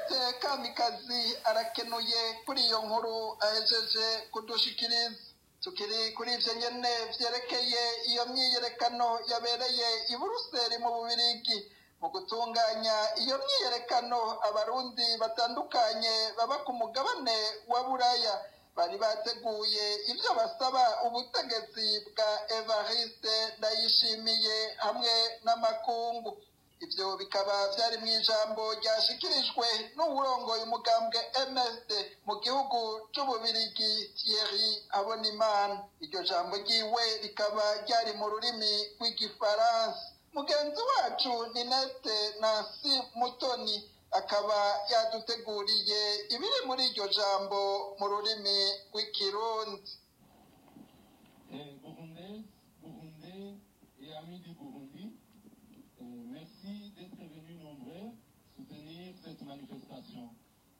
ninete kamikazi arakenuye kuri iyo nkuru ahejeje kudushikiriza tukiri kuri ivyo nyene vyerekeye iyo myiyerekano yabereye i buruseli mu bubirigi mu gutunganya iyo myiyerekano abarundi batandukanye baba ku mugabane wa buraya bari bateguye ivyo basaba ubutegetsi bwa evariste ndayishimiye hamwe n'amakungu ivyo bikaba vyari mu ijambo ryashikirijwe n'uwurongoye umugambwe msd mu gihugu c'ububirigi thierry habonimana iryo jambo ryiwe rikaba ryari mu rurimi rw'igifaransa mugenzi wacu ninete nansi mutoni akaba yaduteguriye ibiri muri iryo jambo mu rurimi rw'ikirundi Burundais, Burundais et amis du Burundi, euh, merci d'être venus nombreux soutenir cette manifestation.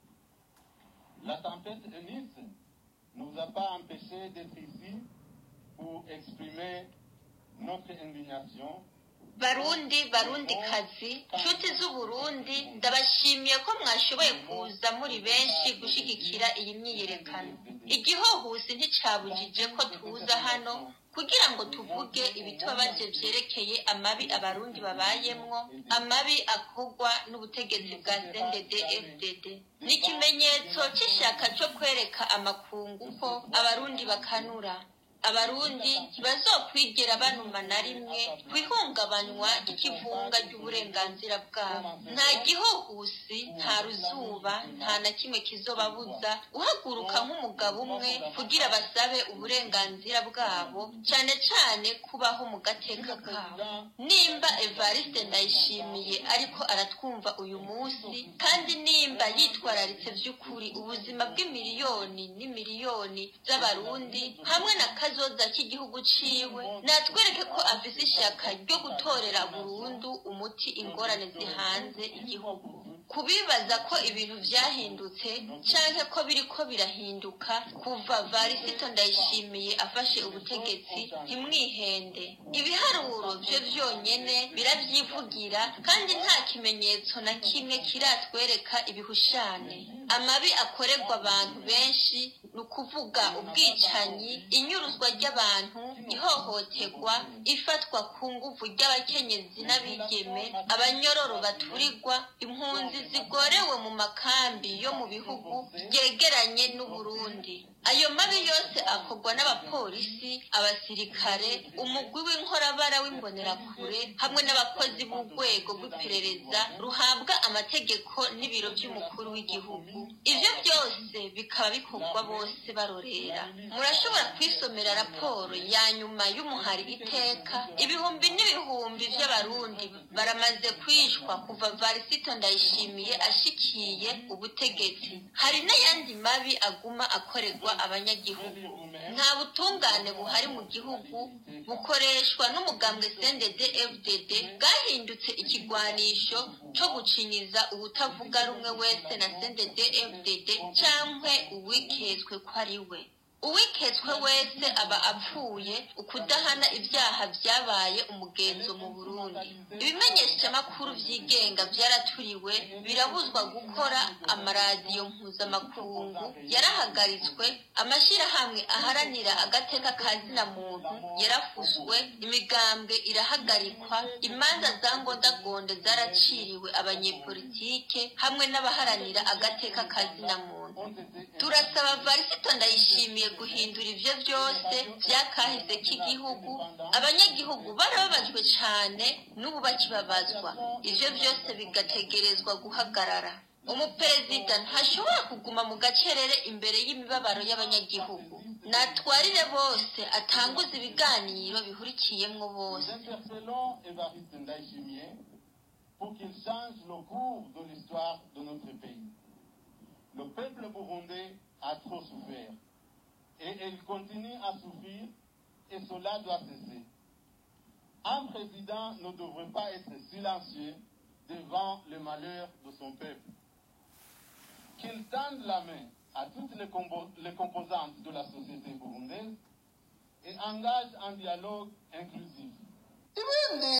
La tempête Eunice ne nous a pas empêchés d'être ici pour exprimer notre indignation barundi barundikazi nshuti z'uburundi ndabashimiye ko mwashoboye kuza muri benshi gushyigikira iyi myiyerekano igihohusi nticyabujije ko tuza hano kugira ngo tuvuge ibitubabaje byerekeye amabi abarundi babayemwo amabi akorwa n'ubutegetsi bwa cndd fdd ni ikimenyetso cy'ishyaka cyo kwereka amakungu ko abarundi bakanura abarundi ntibazokwigera banuma na rimwe ku ihungabanywa ry'ikivunga ry'uburenganzira bwabo nta gihuhusi nta ruzuba nta na kimwe kizobabuza guhaguruka nk'umugabo umwe kugira basabe uburenganzira bwabo cyane cyane kubaho mu gateka kabo nimba evariste ndayishimiye ariko aratwumva uyu munsi kandi nimba yitwararitse by'ukuri ubuzima bw'imiliyoni n'imiliyoni z'abarundi hamwe na kazoza k'igihugu ciwe natwereke ko afise ishyaka ryo gutorera burundu umuti ingorane zihanze igihugu kubibaza ko ibintu vyahindutse canke ko biriko birahinduka kuva varisito ndayishimiye afashe ubutegetsi ntimwihende ibiharuro vyo vyonyene biravyivugira kandi nta kimenyetso na kimwe kiratwereka ibihushane amabi akorerwa abantu benshi ni ukuvuga ubwicanyi inyuruzwa ry'abantu ihohoterwa ifatwa ku nguvu ry'abakenyezi n'abigeme abanyororo baturirwa impunzi zigorewe mu makambi yo mu bihugu byegeranye n'uburundi ayo mabi yose akorwa n'abapolisi abasirikare umugwi w'inkorabara w'imbonerakure hamwe n'abakozi b'urwego rw'iperereza ruhabwa amategeko n'ibiro by'umukuru w'igihugu ibyo byose bikaba bikorwa bose barorera murashobora kwisomera raporo ya nyuma y'umuhari iteka ibihumbi n'ibihumbi by'abarundi baramaze kwishwa kuva varisito ndayishimiye ashikiye ubutegetsi hari n'ayandi mabi aguma akorerwa abanyagihugu nta butungane buhari mu gihugu bukoreshwa n'umugambwe sendede fdd bwahindutse ikigwanisho cyo gucinyiza ubutavuga rumwe wese na sendede fdd cyangwa uwiketswe ko ari we uwiketswe wese aba apfuye ukudahana ibyaha byabaye umugenzo mu burundi ibimenyeshamakuru byigenga byaraturiwe birabuzwa gukora amaradiyo mpuzamakungu yarahagaritswe amashyirahamwe aharanira agateka ka zina muntu yarafuswe imigambwe irahagarikwa imanza za ngondagonde zaraciriwe abanyepolitike hamwe n'abaharanira agateka ka zina muntu turasaba varisito ndayishimiye guhindura ibyo byose byakahise k'igihugu abanyagihugu barababajwe cyane n'ubu bakibabazwa ibyo byose bigategerezwa guhagarara umuperezida ntashobora kuguma mu gacerere imbere y'imibabaro y'abanyagihugu natwarire bose atanguze ibiganiro bihurikiyemo bose pour qu'il change le cours de l'histoire de notre pays. Le peuple burundais a trop souffert et il continue à souffrir et cela doit cesser. Un président ne devrait pas être silencieux devant le malheur de son peuple. Qu'il tende la main à toutes les, compo les composantes de la société burundaise et engage un dialogue inclusif.